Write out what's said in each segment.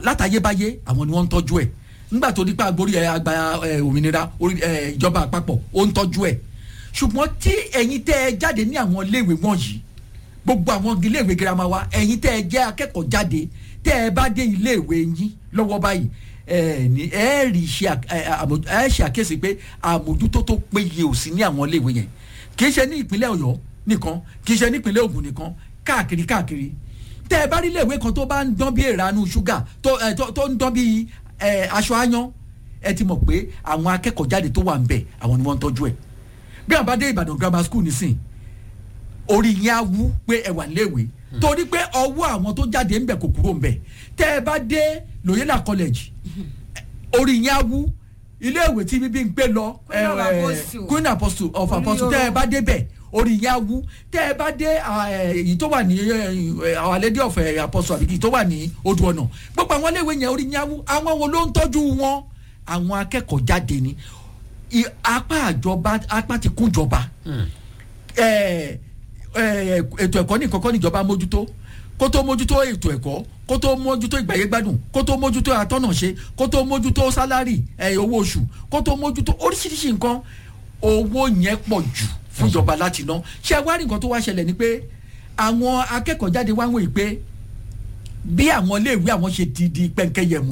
látayébáyé àwọn ni wọ́n ń tọ́jú ẹ̀ nígbà tó nípa agbórí ẹ̀ àgbà ẹ̀ òmìnira orí- ẹ̀, ìjọba àpapọ̀ ó ń tọ́jú ẹ̀ ṣùgbọ́n tí ẹ̀yin tẹ́ ẹ jáde ní àwọn iléèwé wọ̀nyí gbogbo àwọn iléèwé girama wa ẹ̀yin tẹ́ ẹ jẹ́ akẹ́kọ̀ọ́ jáde tẹ́ ẹ bá dé iléèwé yín lọ́wọ́ báyìí ẹ ní ẹ rí ṣe à- ẹ, àmójú- ẹ ṣe àkíyèsí pé àmójútó tó péye ò sí ní àwọn iléèwé yẹn kì í ṣe ní ìpínlẹ̀ ọ̀yọ́ nìkan kì í ṣe ní ìpínlẹ̀ ògùn nìkan káàkiri káàkiri tẹ́ ẹ bá rí iléèwé kan tó bá ń dán bí ìranu ṣúgà tó ẹ, tó- tó ń dán bí ẹ, aṣọ aáyán ẹ ti mọ̀ pé àwọn akẹ́kọ̀ọ́ jáde tó wà ń bẹ̀ àwọn ni wọ́n ń tọ́jú ẹ̀ bí àwọn bá dé ìbàdàn grammar school nísìn orí yẹn á wú pé ẹ wà léèwé torí pé ọwọ́ àwọn tó jáde ń bẹ̀ kò kúrò ń bẹ̀ tẹ́ ẹ bá dé loyola college orí yẹn á wú iléèwé tí bíbí ń gbé lọ Queen of eh, eh, Apostle. queen apostle of Orí apostle tẹ́ ẹ o. bá dé bẹ̀ orí yẹn á wú tẹ́ ẹ bá dé ah, eh, èyí tó wà ní eh, our lady of eh, apostle àbí èyí tó wà ní odò ọ̀nà gbogbo àwọn iléèwé yẹn orí yẹn á wú àwọn wo ló ń tọ́jú wọn àwọn akẹ́kọ̀ọ́ jáde ni I- apá àjọba apá ti kún jọba ẹ, ẹ, ètò ẹ̀kọ́ nìkan kọ́ níjọba mójútó kó tó mójútó ètò ẹ̀kọ́ kó tó mójútó ìgbàyé gbádùn kó tó mójútó àtọ́nàṣe kó tó mójútó sálárì ẹ, owó oṣù kó tó mójútó oríṣiríṣi nǹkan owó yẹn pọ̀ jù fún ìjọba láti ná ṣé ẹ wá rí nǹkan tó wá ṣẹlẹ̀ ni pé àwọn akẹ́kọ̀ọ́ jáde wá ń wòye pé bí àwọn iléèwé àwọn ṣe ti di pẹ́ńkẹ́yẹmù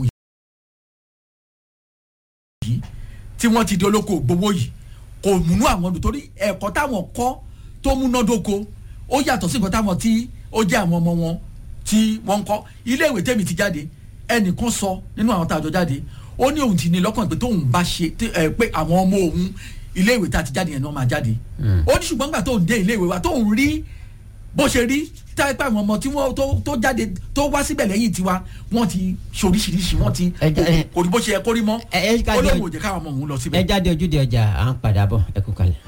yìí tí wọ́n ti di olóko gbowó yìí kò múnú àwọn dùn torí ẹ̀kọ́ táwọn kọ́ tó múnádóko ó yàtọ̀ sí nǹkan táwọn tí ó jẹ́ àwọn ọmọ wọn tí wọ́n ń kọ́ iléèwé tèmi ti jáde ẹnìkan sọ nínú àwọn tàjọ jáde ó ní òun ti ní lọ́kàn pé tóun bá ṣe tí- ẹ, pé àwọn ọmọ òun iléèwé tá a ti jáde yẹn ni wọ́n máa jáde ó ní ṣùgbọ́n gbà tóun dé iléèwé wa tóun rí bó ṣe rí táìpé àwọn ọmọ tí wọ́n tó- tó jáde tó wá síbẹ̀ lẹ́yìn tiwa wọ́n ti ṣoríṣiríṣi wọ́n ti Ẹ jẹ́- ẹ- kò ní bó ṣe yẹ kó rí mọ́ ẹ ẹ ká ó jẹ- lóun ò jẹ́ káwọn ọmọ òun lọ síbẹ̀. ẹ jáde ojúde ọjà à ń padà bọ̀ ẹ kú kalẹ̀.